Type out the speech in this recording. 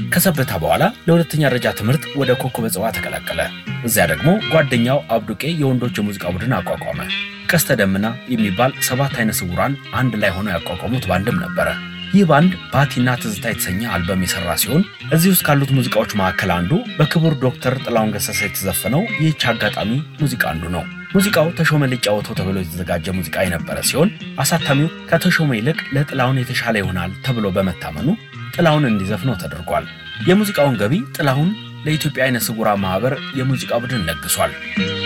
ከሰበታ በኋላ ለሁለተኛ ደረጃ ትምህርት ወደ ኮከበ ጽባ ተቀላቀለ። እዚያ ደግሞ ጓደኛው አብዱቄ የወንዶች የሙዚቃ ቡድን አቋቋመ። ቀስተ ደመና የሚባል ሰባት አይነ ስውራን አንድ ላይ ሆነው ያቋቋሙት ባንድም ነበረ። ይህ ባንድ ባቲና ትዝታ የተሰኘ አልበም የሰራ ሲሆን እዚህ ውስጥ ካሉት ሙዚቃዎች መካከል አንዱ በክቡር ዶክተር ጥላሁን ገሰሰ የተዘፈነው ይህች አጋጣሚ ሙዚቃ አንዱ ነው። ሙዚቃው ተሾመ ሊጫወተው ተብሎ የተዘጋጀ ሙዚቃ የነበረ ሲሆን አሳታሚው ከተሾመ ይልቅ ለጥላሁን የተሻለ ይሆናል ተብሎ በመታመኑ ጥላሁን እንዲዘፍነው ተደርጓል። የሙዚቃውን ገቢ ጥላሁን ለኢትዮጵያ አይነ ስውራን ማህበር የሙዚቃ ቡድን ለግሷል።